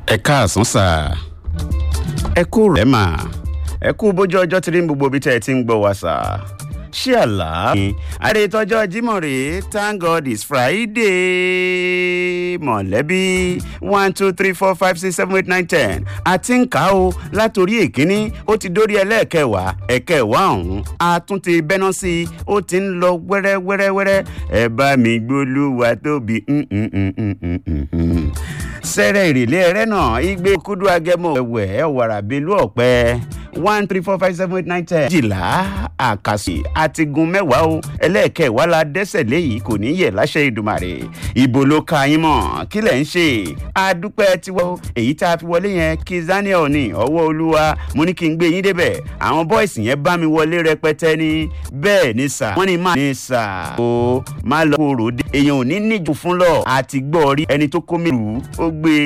ẹ káàsán sà ẹ kú rẹ̀ mà ẹ kú bójú ọjọ́ tí rí gbogbo ibi tẹ́ ẹ ti ń gbọ́ wa sà ṣé àlá. àdètọ́jọ́ jímọ̀ rèé thank god it's friday mọ̀lẹ́bí one two three four five six seven eight nine ten àti ń kà ó látòrí èkíní ó ti dórí ẹlẹ́ẹ̀kẹwàá ẹ̀kẹwàá ọ̀hún a tún ti bẹ́ná sí i ó ti ń lọ wẹ́rẹ́wẹ́rẹ́wẹ́rẹ́ ẹ bá mi gbólúwa tóbi sẹ́rẹ̀ ìrìlé ẹrẹ́ náà igbe kúdú agẹmọ ẹ̀wẹ̀ ẹ̀wàrà bílú ọ̀pẹ one three four five seven eight nine ten. jìlá àkàsì àti gun mẹ́wàá o ẹlẹ́ẹ̀kẹwàá la dẹ́sẹ̀ léyìí kò ní yẹ̀ láṣẹ ìdùmàrè ìbò ló ka yín mọ̀ kí lẹ̀ ń ṣe adúpẹ́ tiwọ́ èyí tá a fi wọlé yẹn kí zaniel ní ọwọ́ olúwa mo ní kí n gbé yín débẹ̀ àwọn bọ́ìsì yẹn bá mi wọlé rẹpẹtẹ ní bẹ́ẹ̀ ní sà wọ́n ní má ní sà o má lọ kóró dé èèyàn ò ní níjù fún lọ àti gbọ́ rí ẹni tó kó mi rù ó gbé